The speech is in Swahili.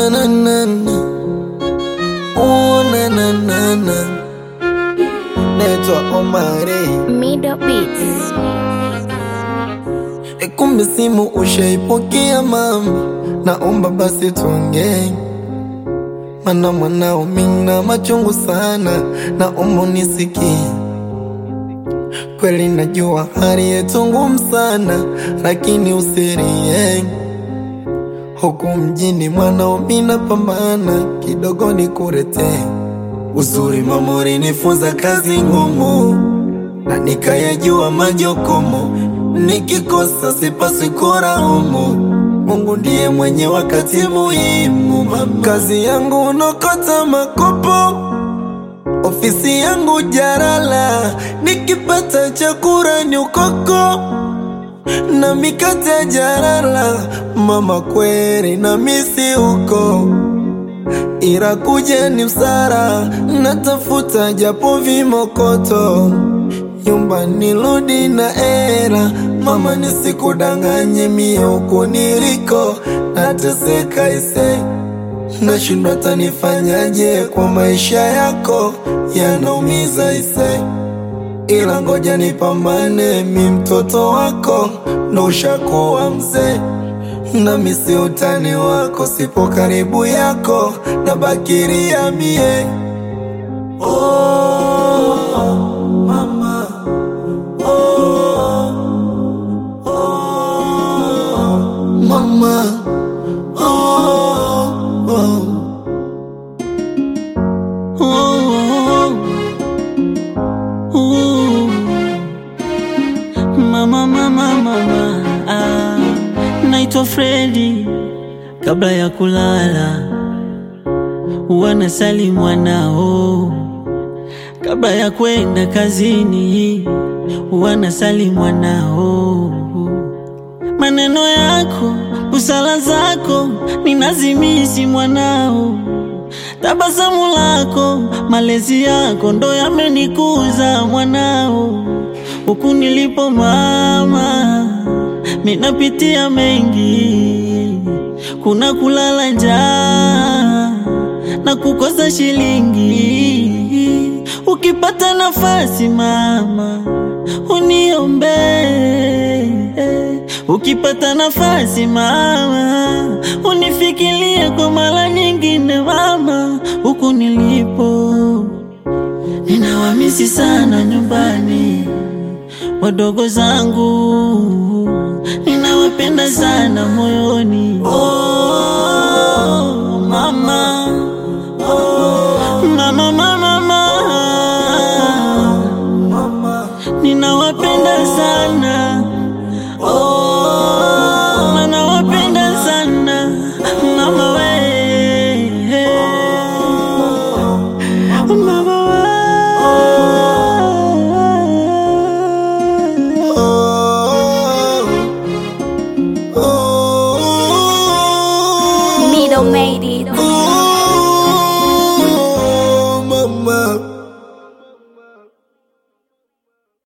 na na na na. Oh, na na na na. Naitwa Omari. Middle Beats. E, kumbe simu ushaipokea mama, naomba basi tuongee, mana mwanao mina machungu sana, naomba unisikie. Kweli najua hali yetu ngumu sana, lakini usirie. Huku mjini mwanao mina pambana, kidogo nikuletee uzuri. Mama ulinifunza kazi ngumu na nikayajua majukumu, nikikosa sipaswi kulaumu. Mungu ndiye mwenye wakati muhimu. Mama, kazi yangu unokota makopo, ofisi yangu jarala, nikipata chakula ni ukoko na mikate ya jarala. Mama, kweli na misi huko ila kuja ni msara, natafuta japo vimokoto, nyumba nirudi na era. Mama, nisikudanganye mie huku niliko nateseka ise, nashindwa tanifanyaje kwa maisha yako yanaumiza ise, ila ngoja nipambane, mi mtoto wako ndo ushakuwa mzee nami si utani wako, sipo karibu yako na bakiria mie. Oh, mama. Oh, oh, mama. Oh, oh. Oh, oh, mama, mama, mama, ah, naitwa Fredi. Kabla ya kulala wanasali mwanao, kabla ya kwenda kazini wanasali mwanao. Maneno yako, busara zako ninazimisi mwanao Tabasamu lako, malezi yako ndo yamenikuza mwanao. Huku nilipo mama, minapitia mengi, kuna kulala njaa na kukosa shilingi. Ukipata nafasi mama, uniombe. Ukipata nafasi mama, unifikirie kwa mara nyingine mama, huku nilipo ninawamisi sana nyumbani, wadogo zangu ninawapenda sana moyoni. Oh, mama, oh, mama, mama, mama, ninawapenda sana Oh, nawapenda sana mama we mama we Oh, oh, Middle Made